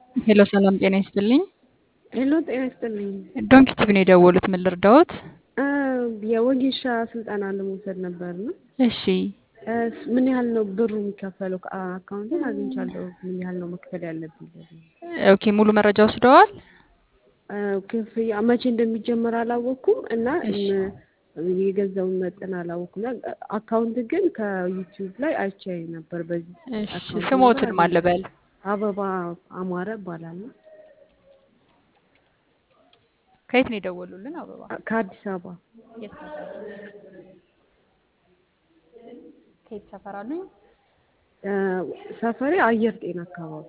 ሄሎ ሰላም ጤና ይስጥልኝ። ሄሎ ጤና ይስጥልኝ። ዶንኪ ቲቪ ነው የደወሉት። ምን ልርዳዎት? እ የወጌሻ ስልጠና ለመውሰድ ነበር ነው። እሺ እ ምን ያህል ነው ብሩ የሚከፈለው? አካውንትን አግኝቻለሁ። ምን ያህል ነው መክፈል ያለብኝ? ኦኬ ሙሉ መረጃ ወስደዋል? እ ክፍያ መቼ እንደሚጀመር አላወቅኩም እና እሺ። እም የገዛውን መጠን አላወቅኩም። እና አካውንት ግን ከዩቲዩብ ላይ አይቼ ነበር። በዚህ እሺ አካውንት ስሞትን ነበር ማን ልበል? አበባ አማረ እባላለሁ ከየት ነው የደወሉልን? አበባ ከአዲስ አበባ የት ሰፈር? ከየት ሰፈር አሉኝ? እ ሰፈሬ አየር ጤና አካባቢ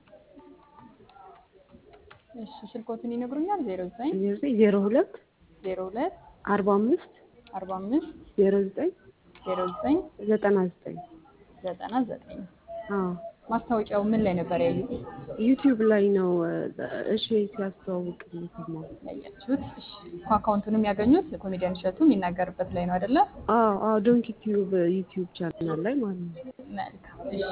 እሺ ስልኮትን ይነግሩኛል? ዜሮ ዘጠኝ ዜሮ ሁለት ዜሮ ሁለት አርባ አምስት አርባ አምስት ዜሮ ዘጠኝ ዜሮ ዘጠኝ ዘጠና ዘጠኝ ዘጠና ዘጠኝ አዎ ማስታወቂያው ምን ላይ ነበር ያዩት? ዩቲዩብ ላይ ነው እሺ ሲያስተዋውቅ የሰማው ያያችሁት? እሺ አካውንቱንም ያገኙት ኮሜዲያን እሸቱ የሚናገርበት ላይ ነው አይደለ? አዎ አዎ ዶንኪ ቲዩብ ዩቲዩብ ቻናል ላይ ማለት ነው መልካም እሺ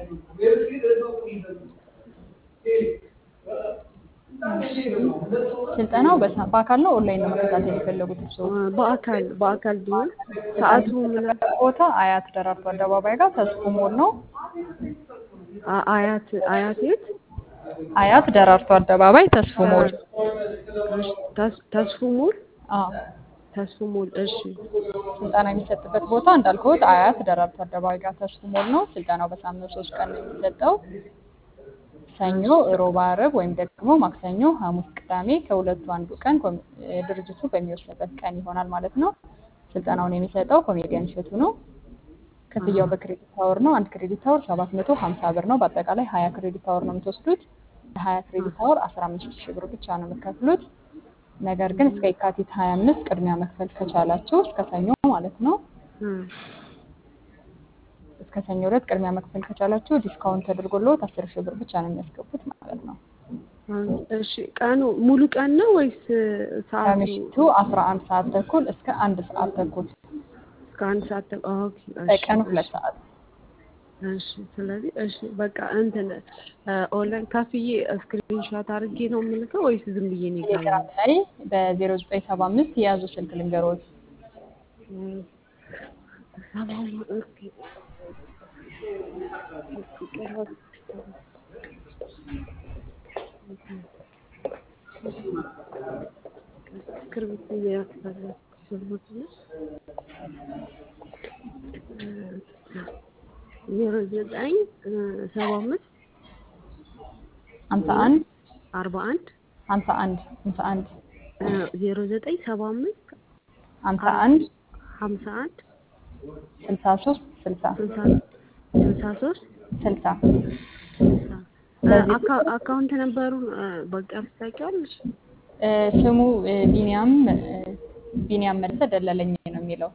እሺ። ስልጠናው በሳ- በአካል ነው ኦንላይን ነው መከታተል የፈለጉት እርስዎ? አ፣ በአካል በአካል ቢሆን ሰዓቱ ምን የሚሰጥበት ቦታ አያት ደራርቱ አደባባይ ጋር ተስፉ ሞል ነው። አ- አያት አያት የት አያት ደራርቱ አደባባይ ተስፉ ሞል። ተስ- ተስፉ ሞል አዎ ተስፉ ሞል እሺ ስልጠና የሚሰጥበት ቦታ እንዳልኩት አያት ደራርቱ አደባባይ ጋር ተስፉ ሞል ነው። ስልጠናው በሳምንት ሶስት ቀን ነው የሚሰጠው። ሰኞ፣ ሮብ፣ ዓርብ ወይም ደግሞ ማክሰኞ፣ ሐሙስ፣ ቅዳሜ ከሁለቱ አንዱ ቀን ኮሚ- እ ድርጅቱ በሚወስንበት ቀን ይሆናል ማለት ነው። ስልጠናውን የሚሰጠው ኮሜዲያን እሸቱ ነው። ክፍያው በክሬዲት አወር ነው። አንድ ክሬዲት አወር ሰባት መቶ ሀምሳ ብር ነው። በአጠቃላይ ሀያ ክሬዲት አወር ነው የምትወስዱት። ሀያ ክሬዲት አወር አስራ አምስት ሺህ ብር ብቻ ነው የምትከፍሉት። ነገር ግን እስከ የካቲት ሀያ አምስት ቅድሚያ መክፈል ከቻላችሁ እስከ ሰኞ ማለት ነው እ፣ እስከ ሰኞ ዕለት ቅድሚያ መክፈል ከቻላችሁ ዲስካውንት ተደርጎልዎት አስር ሺህ ብር ብቻ ነው የሚያስገቡት ማለት ነው። እሺ ቀኑ ሙሉ ቀን ነው ወይስ ሰዓቱ ከምሽቱ አስራ አንድ ሰዓት ተኩል እስከ አንድ ሰዓት ተኩል እስከ አንድ ሰዓት ተ- ኦኬ እሺ በቀን ሁለት እሺ ሰዓት እሺ ስለዚህ እሺ በቃ እንትን እ፣ ኦንላይን ከፍዬ ስክሪንሾት አድርጌ ነው የምልከው ወይስ ዝም ብዬ ነው ቴሌግራም ላይ በዜሮ ዘጠኝ ሰባ አምስት የያዙ ስልክ ልንገሮት እስክርቢቶ እየፈለኩ ስለሆነ ዜሮ ዘጠኝ ሰባ አምስት ሀምሳ አንድ አርባ አንድ ሀምሳ አንድ ሀምሳ አንድ ዜሮ ዘጠኝ ሰባ አምስት ሀምሳ አንድ ሀምሳ አንድ ስልሳ ሶስት ስልሳ ስልሳ ስልሳ ሶስት ስልሳ ስልሳ በዚህ አካ- አካውንት ነበሩን በቃ ታውቂዋለሽ? እ፣ ስሙ እ፣ ቢኒያም እ፣ ቢኒያም መለሰ ደለለኝ ነው የሚለው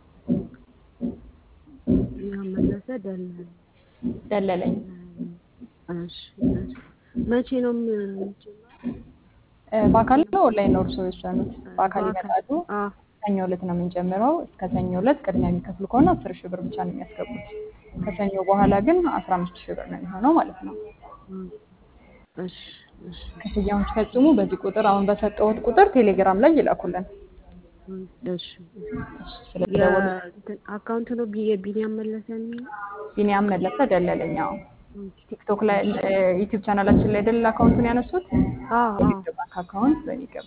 ያመለሰ ደላል ደለለኝ እሺ እሺ። መቼ ነው የምጀምረው? እ፣ በአካል ነው ኦንላይን ነው እርስዎ የወሰኑት? በአካል በአካል ይመጣሉ። አዎ ሰኞ ዕለት ነው የምንጀምረው። እስከ ሰኞ ዕለት ቅድሚያ የሚከፍሉ ከሆነ አስር ሺህ ብር ብቻ ነው የሚያስገቡት። ከሰኞ በኋላ ግን አስራ አምስት ሺህ ብር ነው የሚሆነው ማለት ነው። እም፣ እሺ እሺ ክፍያውን ሲፈጽሙ በዚህ ቁጥር አሁን በሰጠሁት ቁጥር ቴሌግራም ላይ ይላኩልን። እም፣ እሺ እሺ፣ ስለደወሉ የእንትን አካውንት ነው ቢ- የቢኒያም መለሰ የሚለው ቢኒያም መለሰ ደለለኝ። አዎ ቲክቶክ ላይ ዩቲዩብ ቻናላችን ላይ ደል አካውንቱን ያነሱት አዎ አዎ የንግድ ባንክ አካውንት በሚገባ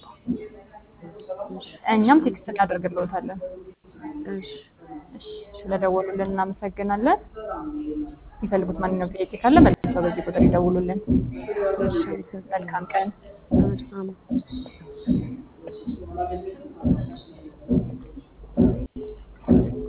እኛም ቴክስት እናደርግልዎታለን። እሺ እሺ፣ ስለደወሉልን እናመሰግናለን። የሚፈልጉት ማንኛውም ጥያቄ ካለ መልሰው በዚህ ቁጥር ይደውሉልን። እሺ አመሰግናለሁ። መልካም ቀን። እሺ፣ አመሰግናለሁ።